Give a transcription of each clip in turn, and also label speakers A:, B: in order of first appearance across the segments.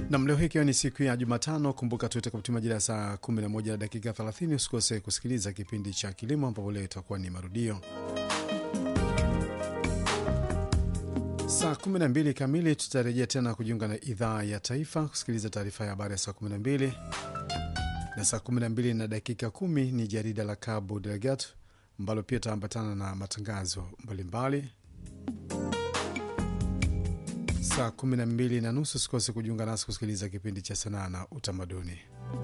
A: Nam, leo hii ikiwa ni siku ya Jumatano, kumbuka tu itakapotimia majira ya saa 11 na dakika 30 usikose kusikiliza kipindi cha kilimo, ambapo leo itakuwa ni marudio saa 12 kamili. Tutarejea tena kujiunga na idhaa ya taifa kusikiliza taarifa ya habari ya saa 12 na saa 12 na dakika 10 ni jarida la Cabo Delgado ambalo pia itaambatana na matangazo mbalimbali saa 12 na nusu. Usikose kujiunga nasi kusikiliza kipindi cha sanaa na utamaduni.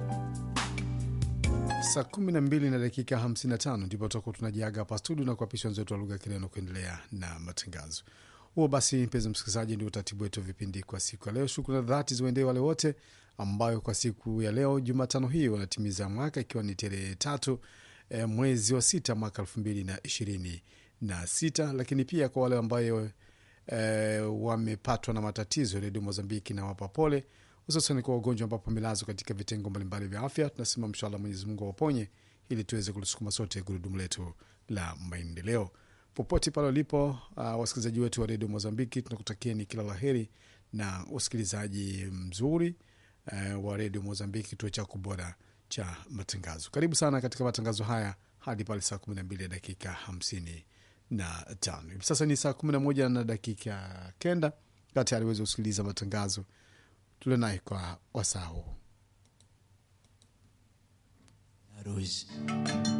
A: Saa 12 na dakika 55 ndipo tutakuwa tunajiaga hapa studio na kuapisha wenzetu wa lugha ya Kireno kuendelea na matangazo huo. Basi mpenzi msikilizaji, ndio utaratibu wetu wa vipindi kwa siku ya leo. Shukrani za dhati ziwaendee wale wote ambayo kwa siku ya leo Jumatano hii wanatimiza mwaka ikiwa ni tarehe tatu e, mwezi wa sita mwaka elfu mbili na ishirini na sita, lakini pia kwa wale ambayo e, wamepatwa na matatizo, Redio Mozambiki na wapa pole, hususan kwa wagonjwa ambapo wamelazwa katika vitengo mbalimbali vya afya. Tunasema mshala Mwenyezi Mungu awaponye ili tuweze kulisukuma sote gurudumu letu la maendeleo popote pale walipo. Uh, wasikilizaji wetu wa Redio Mozambiki tunakutakieni kila laheri na usikilizaji mzuri uh, wa Redio Mozambiki, kituo chako bora cha matangazo. Karibu sana katika matangazo haya hadi pale saa 12 dakika hamsini na tano. Hivi sasa ni saa 11 na dakika kenda kati aliweza kusikiliza matangazo tulio naye kwa wasaa huu.